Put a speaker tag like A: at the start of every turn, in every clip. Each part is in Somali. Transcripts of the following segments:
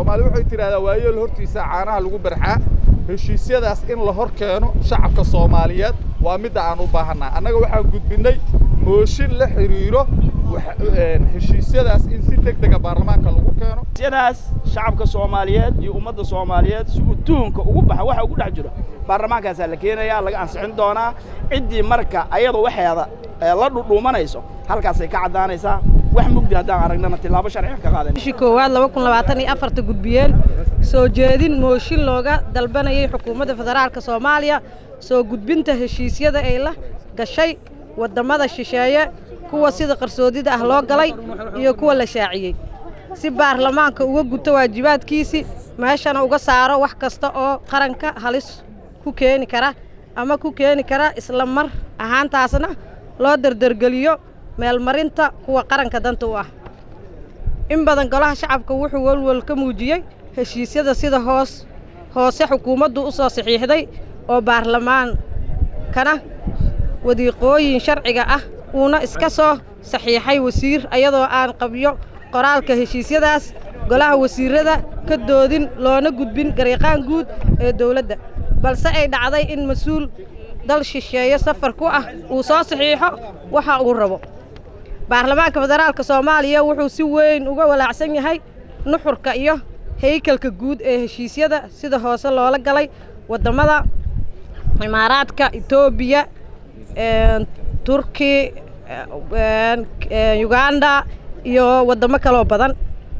A: soomaali waxay tidhahdaa waayeel hortiisa caanaha lagu barxaa heshiisyadaas in la hor keeno shacabka soomaaliyeed waa midda aan u baahannaha annaga waxaan gudbinnay mooshin la xidhiiro heshiisyadaas in si deg dega baarlamaanka lagu keeno
B: heshiisyadaas shacabka soomaaliyeed iyo ummadda soomaaliyeed si uu tuhunka ugu baxa waxa ugu dhex jiro baarlamaankaasaa la keenayaa laga ansixin doonaa ciddii marka ayadu waxeeda la dhudhuumanayso halkaasay ka caddaanaysaa wax mugdi haddaan aragnana tilaabo sharciga ka qaadan
C: bishii koowaad laba kun labaatan iyo afarta gudbiyeen soo jeedin mooshin looga dalbanayay xukuumadda federaalka soomaaliya soo gudbinta heshiisyada ay la gashay waddamada shisheeye kuwa sida qarsoodida ah loo galay iyo kuwa la shaaciyey si baarlamaanka uga guto waajibaadkiisii meeshana uga saaro wax kasta oo qaranka halis ku keeni kara ama ku keeni kara isla mar ahaantaasna loo dardargeliyo meelmarinta kuwa qaranka danta u ah in badan golaha shacabka wuxuu welwel ka muujiyey heshiisyada sida hoos hoose xukuumaddu u soo saxiixday oo baarlamaankana wadiiqooyin sharciga ah uuna iska soo saxiixay wasiir ayadoo aan qabyo qoraalka heshiisyadaas golaha wasiirrada ka doodin loona gudbin gariiqaan guud ee dawladda balse ay dhacday in mas-uul dal shisheeye safar ku ah uu soo saxiixo waxa uu rabo baarlamaanka federaalka soomaaliya wuxuu si weyn uga walaacsan yahay nuxurka iyo haykalka guud ee heshiisyada sida hoose loola galay waddamada imaaraadka etoobiya turki uganda iyo waddamo kaloo badan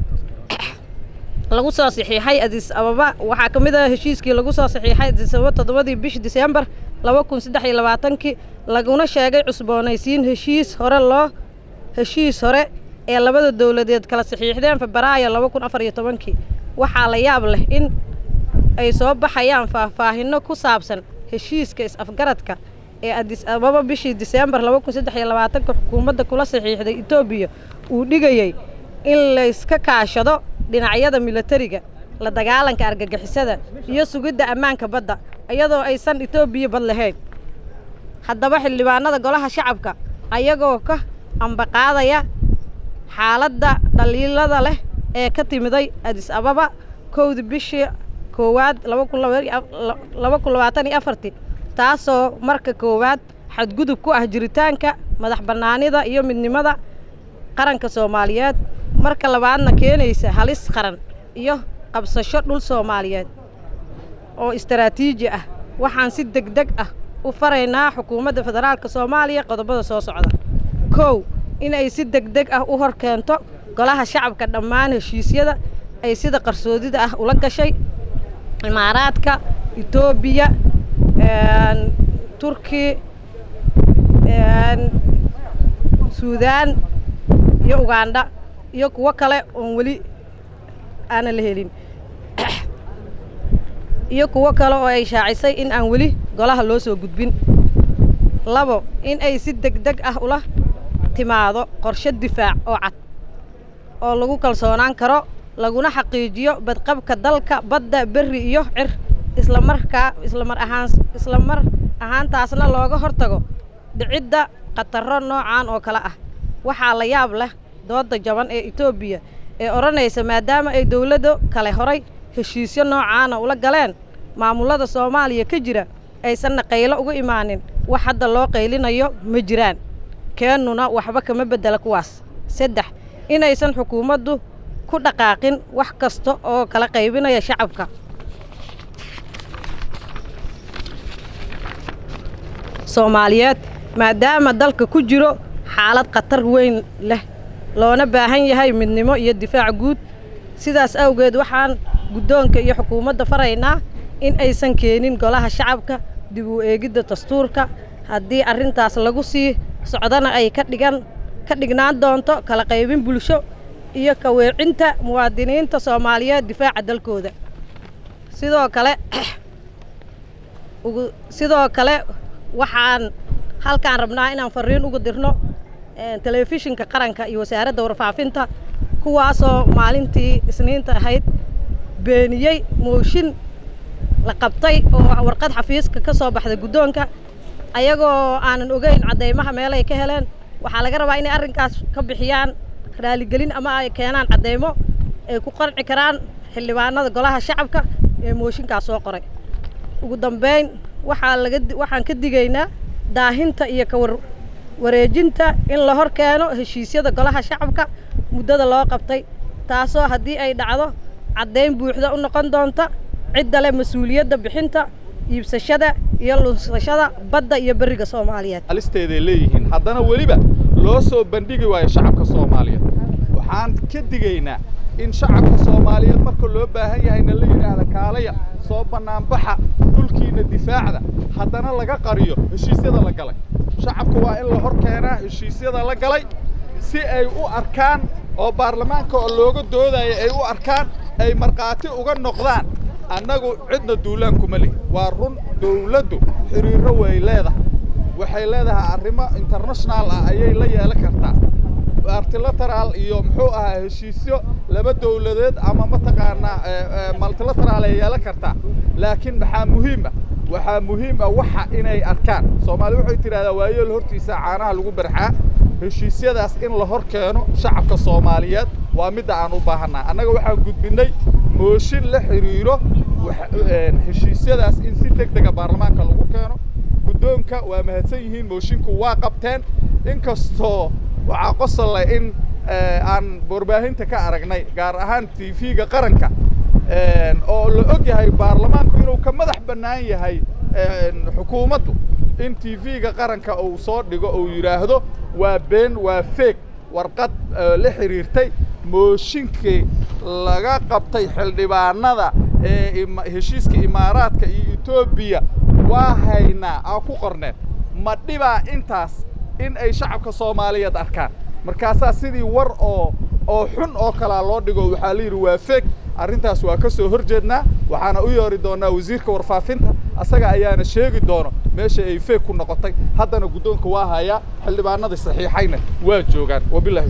C: lagu soo saxiixay adis ababa waxaa ka mid ah heshiiskii lagu soo saxiixay adis ababa toddobadii bishi disembar laba kun saddex iyo labaatankii laguna sheegay cusboonaysiin heshiis hore loo heshiis hore ee labada dowladeed kala saxiixdeen febraayo laba kun afar iyo tobankii waxaa la yaab leh in ay soo baxayaan faahfaahinno ku saabsan heshiiska is-afgaradka ee adis ababa bishii disembar laba kun saddex iyo labaatanka xukuumadda kula saxiixday etoobiya uu dhigayey in layska kaashado dhinacyada milatariga la dagaalanka argagixisada iyo sugidda ammaanka badda iyadoo aysan etoobiya bad lahayn haddaba xildhibaanada golaha shacabka ayagoo ka ambaqaadaya xaaladda dhaliilada leh ee ka timiday adis ababa kowda bishii koowaad laba kun labaatan iyo afartii taasoo marka koowaad xadgudub ku ah jiritaanka madax bannaanida iyo midnimada qaranka soomaaliyeed marka labaadna keenaysa halis qaran iyo qabsasho dhul soomaaliyeed oo istaraatiiji ah waxaan si deg deg ah u faraynaa xukuumadda federaalka soomaaliya qodobada soo socda kow inay si deg deg ah u hor keento golaha shacabka dhammaan heshiisyada ay sida qarsoodida ah ula gashay imaaraadka etoobiya turki suudaan iyo ugandha iyo kuwo kale oon weli aanan la helin iyo kuwo kale oo ay shaacisay in aan weli golaha loo soo gudbin labo in ay si deg deg ah ula timaado qorshe difaac oo cad oo lagu kalsoonaan karo laguna xaqiijiyo badqabka dalka badda berri iyo cir islamarkaa islamar ahaan islamar ahaantaasna looga hortago dhicidda khatarro noocan oo kale ah waxaa la yaab leh doodda jaban ee etoobiya ee odhanaysa maadaama ay dowladdo kale horay heshiisyo noocaana ula galeen maamullada soomaaliya ka jira aysanna qaylo uga imaanin wax hadda loo qaylinayo ma jiraan keennuna waxba kama beddela kuwaas saddex inaysan xukuumaddu ku dhaqaaqin wax kasta oo kala qaybinaya shacabka soomaaliyeed maadaama dalka ku jiro xaalad khatar weyn leh loona baahan yahay midnimo iyo difaac guud sidaas awgeed waxaan guddoonka iyo xukuumadda faraynaa in aysan keenin golaha shacabka dib u eegidda dastuurka haddii arrintaas lagu sii socdana ay ka dhigan ka dhignaan doonto kala qaybin bulsho iyo ka weecinta muwaadiniinta soomaaliyeed difaaca dalkooda sidoo kale sidoo kale waxaan halkaan rabnaa inaan fariin uga dirno telefishinka qaranka iyo wasaaradda warfaafinta kuwaasoo maalintii isniinta ahayd beeniyey mooshin la qabtay oo warqad xafiiska ka soo baxday guddoonka ayagoo aanan ogeyn caddeymaha meelay ka heleen waxaa laga rabaa inay arrinkaas ka bixiyaan raaligelin ama ay keenaan caddeymo ay ku qanci karaan xildhibaanada golaha shacabka ee mooshinkaas soo qoray ugu dambeyn waxaa laga waxaan ka digaynaa daahinta iyo kawar wareejinta in la hor keeno heshiisyada golaha shacabka muddada loo qabtay taasoo haddii ay dhacdo caddayn buuxda u noqon doonta cidda leh mas-uuliyadda bixinta iibsashada iyo lunsashada badda iyo berriga soomaaliyeed
A: alisteeday leeyihiin haddana weliba loo soo bandhigi waayo shacabka soomaaliyeed waxaan ka digaynaa in shacabka soomaaliyeed marka loo baahan yahayna la yidhaahda kaalaya soo bannaanbaxa dhulkiina difaacda haddana laga qariyo heshiisyada la galay shacabka waa in la hor keenaa heshiisyada la galay si ay u arkaan oo baarlamaanka oo looga doodaya ay u arkaan ay markhaati uga noqdaan annagu cidna duulaankuma lih waa run dawladdu xiriirro way leedahay waxay leedahay arrimo international ah ayay la yeelan kartaa multilateral iyo muxuu ahaa heshiisyo laba dawladeed ama mataqaanaa multilateral ay yeelan kartaa laakiin maxaa muhiim ah waxaa muhiim ah waxa inay arkaan soomaali waxay tidhahdaa waayeel hortiisa caanaha lagu barxaa heshiisyadaas in la hor keeno shacabka soomaaliyeed waa midda aan u baahannaha annaga waxaan gudbinnay mooshin la xidhiiro heshiisyadaas in si deg dega baarlamaanka lagu keeno guddoonka waa mahadsan yihiin moshinku waa qabteen inkastoo waxaa qosol leh in aan warbaahinta ka aragnay gaar ahaan t v-ga qaranka oo la og yahay baarlamaanku inuu ka madax bannaan yahay xukuumaddu in t v-ga qaranka uu soo dhigo uu yidhaahdo waa been waa feeg warqad la xidhiirtay mooshinkii laga qabtay xildhibaanada ee heshiiska imaaraadka iyo etoobiya waa haynaa aa ku qorneen ma dhibaa intaas in ay shacabka soomaaliyeed arkaan markaasaa sidii war oo oo xun oo kalaa loo dhigo waxaa la yidhi waa feeg arrintaas waa ka soo hor jeednaa waxaana u yeeri doonaa wasiirka warfaafinta asaga ayaana sheegi doono meesha ay feeg ku noqotay haddana guddoonka waa hayaa xildhibaanadii saxiixayna waa joogaan wabilahi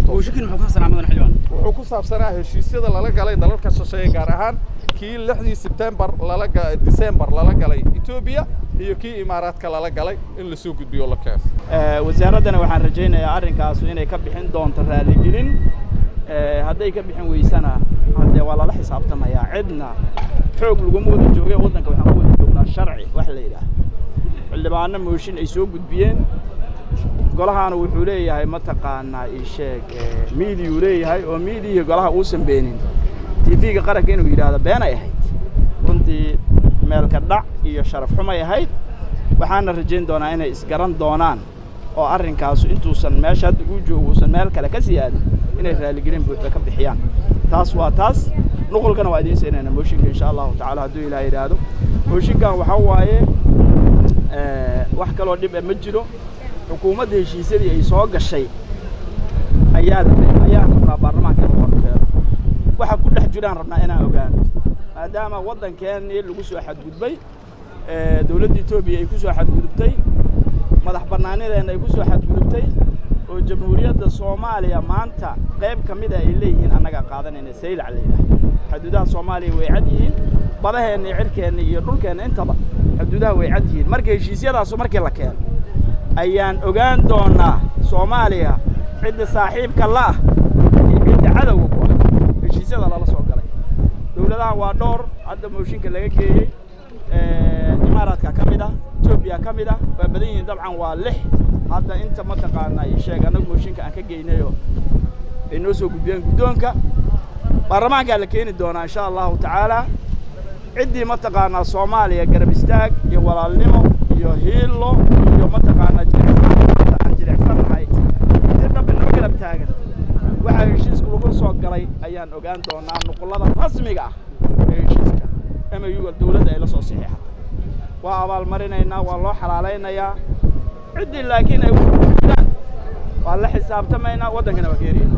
A: wuxuu ku saabsanaa heshiisyada lala galay dalalka shisheeye gaar ahaan kii lixdii sebtembar lala disembar lala galay etoobiya iyo kii imaaraadka lala galay in lasoo gudbiyo la keeno
B: wasaaraddana waxaan rajaynayaa arrinkaasu inay ka bixin doonto raaligelin hadday ka bixin weysana haddee waa lala xisaabtamayaa cidna xoog laguma wada joogay waddanka waxaan ku wada joognaa sharci wax la yidhaah xildhibaano mooshin ay soo gudbiyeen golahaana wuxuu leeyahay mataqaanaa ii sheeg miidiyuu leeyahay oo miidiyihii golaha uusan beenin t v-ga qaranka inuu yidhaahdo beenay ahayd runtii meelka dhac iyo sharaf xumay ahayd waxaana rajayn doonaa inay isgaran doonaan oo arrinkaasu intuusan meesha hadda uu joogo uusan meel kale ka sii aadin inay raaligelin buuxda ka bixiyaan taas waa taas nuqulkana waa idiin siinayna mooshinka insha allahu tacala hadduu ilaah yidhaahdo mooshinkan waxaa waaye wax kaloo dhib ma jiro xukuumadda heshiisyadii ay soo gashay ayaa ayaan rabnaa baarlamaanka inuu horkeeno waxa ku dhex jiraan rabnaa inaan ogaano maadaama waddankeennii lagu soo xadgudbay dowladda etoobiya ay ku soo xadgudubtay madax bannaanideenna ay ku soo xadgudubtay oo jamhuuriyadda soomaaliya maanta qayb ka mida ay leeyihiin annagaa qaadanayna saylac la yidhaah xuduudaha soomaaliya way cad yihiin badaheenna iyo cirkeenna iyo dhulkeenna intaba xuduudaha way cad yihiin marka heshiisyadaasu markii la keeno ayaan ogaan doonaa soomaaliya cidda saaxiibka la'ah iyo cidda cadowga ku ah heshiisyada lala soo galay dowladaha waa dhowr hadda mooshinka laga geeyey imaaraadka ka mid ah etoobiya ka mid ah waa badan yihiin dabcan waa lix hadda inta mataqaanaa ii sheeg annagu mooshinka aan ka geynayoo ay noo soo gudbiyeen guddoonka baarlamaankaa la keeni doonaa insha allahu tacaala ciddii mataqaanaa soomaaliya garab istaag iyo walaalnimo iyo hiilo iyo mataqaanaa jilicsan aan jilicsannahay si dhab inoo garab taagan waxaa heshiiska lagu soo galay ayaan ogaan doonaa nuqullada rasmiga ah ee heshiiska mu dawladda ay la soo saxiixatay waa abaalmarinaynaa waa loo xalaalaynayaa ciddii laakiin ay jiraan waa la xisaabtamaynaa waddankana waa geeriyayna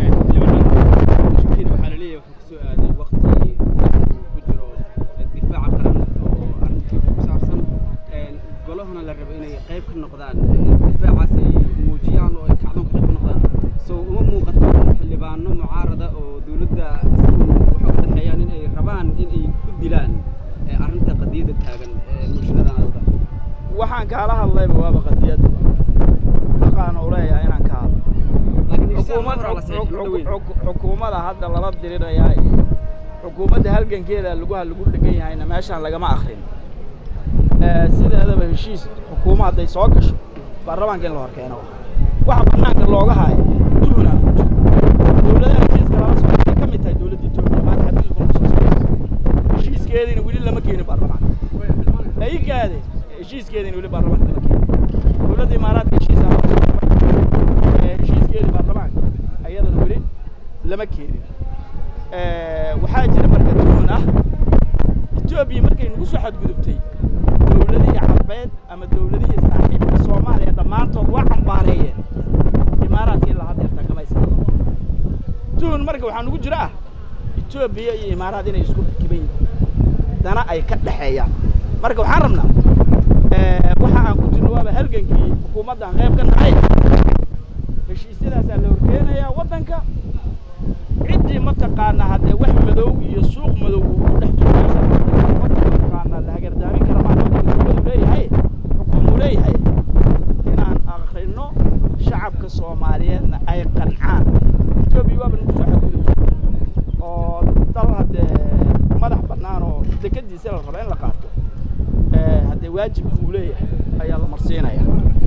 D: waxaa la leeyahay wuxuu kusoo aaday waqti ku jiro difaaca qaran oo arrintii ku saabsan golahana la rabo inay qayb ka noqdaan difaacaas ay muujiyaan oo ay kacdoon qayb ka noqdaan soo uma muuqato xildhibaano mucaarada oo dowladda waxa u dhexeeyaan in ay rabaan in ay ku dilaan arrinta qadiyadda taagan bulshada anaga
B: waxaan kaala hadlayba waaba qadiyad xaqaan u leeyahay inaan ka hadlo xukuumad xukuumada hadda lala dirirayaa iyo xukuumadda halgankeeda laguha lagu dhegan yahayna meeshaan lagama akrin sideedaba heshiis xukuuma hadday soo gasho baarlamaanka in la hor keeno waxa banaanka looga haayo tuhunaa ku jiro dowladaha heshiiska lala socda ay ka mid tahay dowladda etoobiya maanta xadgudubka ku soo socda heshiiskeediina weli lama keenin baarlamaanka ay gaade heshiiskeediina weli baarlamaanka lama keenin dowladda imaaraadka heshiisaa lala socda heshiiskeedii baarlamaanka ayadana weli lama keenin waxaa jira marka tuhun ah etoobiya markay nagu soo xadgudubtay dowladihii carbeed ama dowladihii saaxiibka soomaaliya dhammaantood waa cambaareeyeen imaaraadka ilaa haddeerta kamaysa tuhun marka waxaa nugu jira ah etoobiya iyo imaaraad inay isku rakiban yihiin dana ay ka dhexeeyaan marka waxaan rabnaa waxa aan ku jirno waaba halgankii xukuumaddan qayb ka nahay heshiisyadaasaa la horkeenayaa waddanka ciddii mataqaana haddee wax madow iyo suuq madow uu ku dhex jiro waddanka mataqaana la hagardaamin kara maa waddanka dowladu leeyahay xukuumuu leeyahay inaan akrino shacabka soomaaliyeedna ay qancaan etoobiya waaba nagu soo xadgudubtay oo dal haddee madax bannaan oo dekadiisa la raba in la qaato haddee waajibka uu leeyahay ayaa la marsiinaya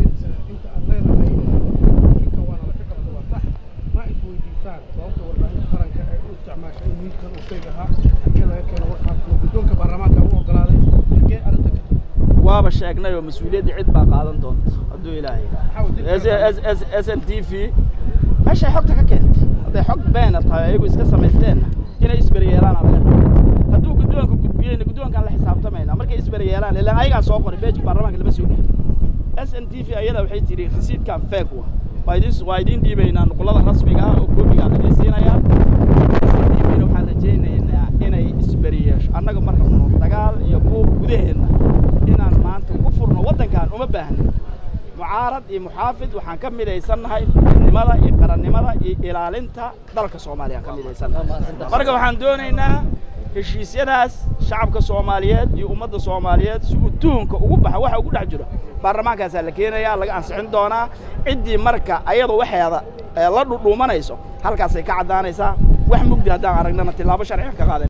B: waaba sheegnay oo mas-uuliyadda cid baa qaadan doonta hadduu ilaahay s n t v meeshay xogta ka keentay hadday xog beena tahay ayagu iska samaysteenna inay isberyeelaana laga raba hadduu guddoonka gudbiyeyna guddoonkaan la xisaabtamayna markay isberyeelaan ilaan ayagaa soo qoray beejka baarlamaanka lama soo geli s n t v ayada waxay tidhi risiidkan feeg wa waa idin waa idiin dhiibaynaa nuqulada rasmiga ah oo koobigaa laidin siinayaa s n t v-na waxaan rajaynaynaa inay isberiyeesho annaga ma rabno dagaal iyo buuq gudaheenna inaan maanta ku furno waddankan uma baahnin mucaarad iyo muxaafid waxaan ka midaysannahay midnimada iyo qarannimada iyo ilaalinta dalka soomaaliya aan ka midaysannahay marka waxaan doonaynaa heshiisyadaas shacabka soomaaliyeed iyo ummadda soomaaliyeed si uu tuhunka ugu baxa waxa ugu dhex jiro baarlamaankaasaa la keenayaa laga ansixin doonaa ciddii marka ayadu waxeeda la dhudhuumanayso halkaasay ka caddaanaysaa wax mugdi haddaan aragnana tillaabo sharciga ka qaadan